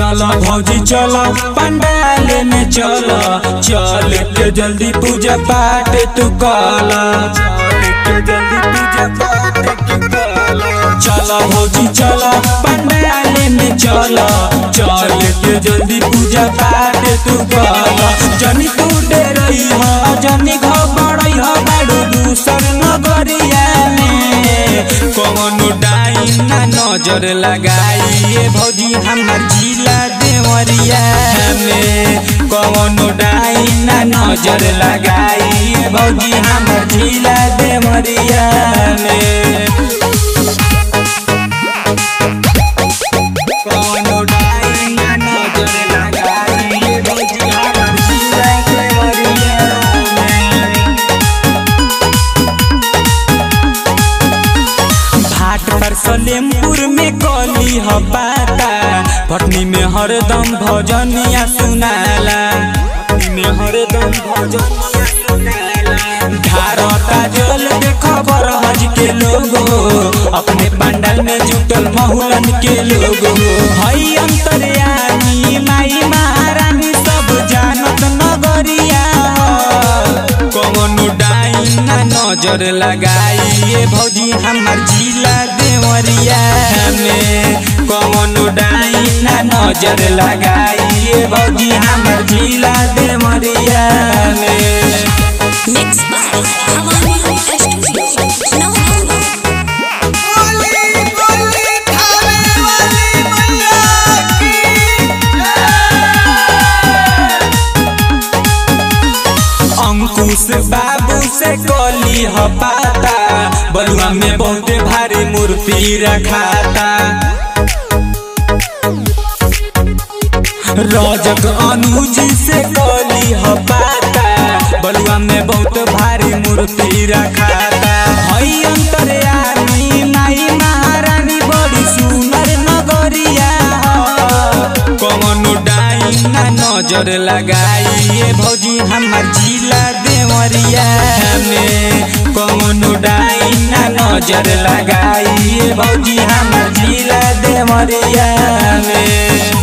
चल भौजी चल पंडाल में चल चल के जल्दी पूजा पाठ तू कल जल्दी पूजा पाठ तू कल चल भौजी चल पंडाल में चल चल के जल्दी पूजा पाठ तू कल जनी तू डरई ह जनी घबरई ह बाड़ू दूसर नगरिया में कौनो डाइन ना नजर लगाइए भौजी हमर जिला देवरिया में कौनो डाइन ना नजर लगाइए भौजी हमर जिला देवरिया में कौनो डाइन ना नजर लगाइए भौजी हमर जिला देवरिया में भाट पर सलेमपुर में कली ह पाता पटनी में हरदम भजनिया सुनाला पटनी में हरदम भजनिया सुनाला धारता जल के खबर हज के लोगो अपने पंडाल में जुटल महुलन के लोगो हई अंतरयामी माई महारानी सब जानत नगरिया कौनो डाइन ना नजर लगाइए भौजी हमर जिला देवरिया में कौनो डाइन ना नजर लगाइए भौजी हमर जिला देवरिया में Mixed by Havani Studio. No, no, no. बोली बोली थाने वाली मैया की अंकुश बाबू से कली ह पाता बलुआ में बहुत भारी मूर्ति रखाता रजक अनुज से कली ह पाता बलुआ में बहुत भारी मूर्ति रखाता हई अंतरयामी माई महारानी बड़ी सुंदर नगरिया ह। कौनो डाइन ना नजर लगाइए भौजी हमर जिला देवरिया में कौनो डाइन ना नजर लगाइए भौजी हमर जिला देवरिया में